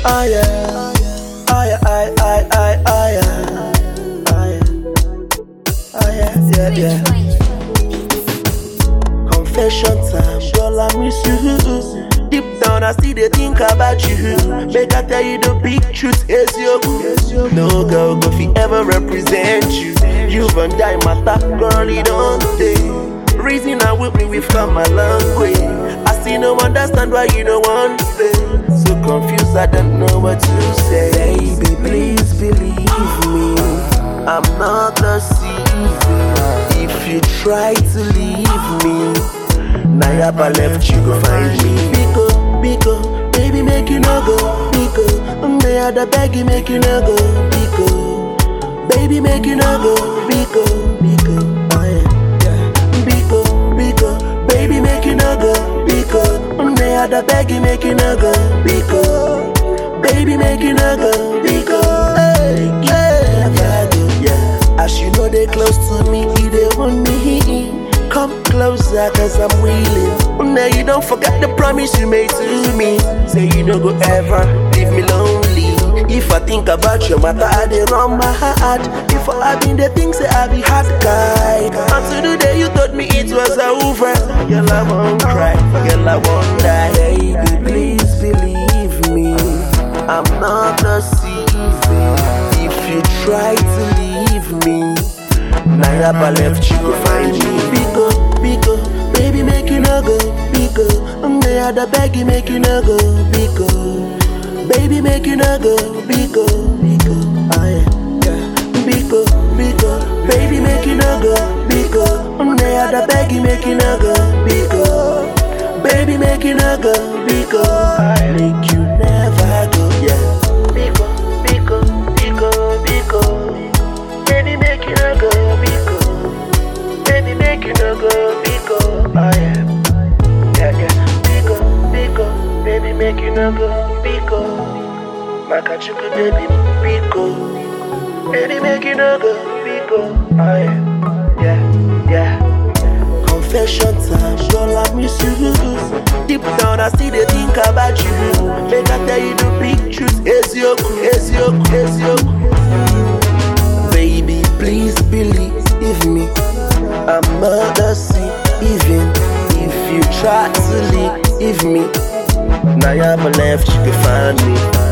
Ah yeah, ah yeah, ah yeah, ah yeah, ah yeah, ah yeah, ah yeah, yeah, yeah. Confession time, girl, I miss you. Deep down, I still dey think about you. Make I tell you the big truth, is you. No girl go fi ever represent you. You and die matter, girl, it don't stay. Reason I with me, we've come a long way. I still no understand why you don't want to stay. So confused, I don't know what to say. Baby, please believe me. I'm not deceiving. If you try to leave me, Nayaba left you go find me. Biko, Biko, baby make you no go. Biko, me other beg you make you no go. Biko, baby make you no go. Biko, Biko, oh yeah, yeah. Biko, Biko, baby make you no go. Biko, me other beg you make you no go. Biko, baby make you no go. Biko, hey, yeah, yeah, yeah. As you know they close to me, you they want me. Come closer, cause I'm willing. Now you don't forget the promise you made to me. Say you don't go ever leave me lonely. If I think about your matter, I dey run my heart. Before I been the things that I be hard guy. Until the day you told me it was over. Girl, I won't cry, girl, I won't die. Baby, please believe me. I'm not deceiving. If you try to leave me, Nayaba left you go find me. Biko, Biko, baby make you no go. Biko, me other beg you make you no go. Biko, baby make you no go. Biko, Biko, ah yeah, yeah. Biko, Biko, baby make you no go. Biko, me other beg you make you no go. Biko, baby make you no go. Biko, I make you never go. Yeah. Biko, Biko, Biko, Biko. Baby, make you no go, Biko. Baby, make you no go, Biko. Oh yeah, yeah, yeah. Biko, Biko. Baby, make you no go, Biko. Makachuku, baby, Biko. Baby, make you no go, Biko. Oh yeah, yeah, yeah. Confession time, girl, I miss you. Deep down, I still dey think about you. Make I tell you the big truth. Ezioku, Ezioku, Ezioku. Baby, please believe me. I'm not deceiving. If you try to leave me, now I'm left, you can find me.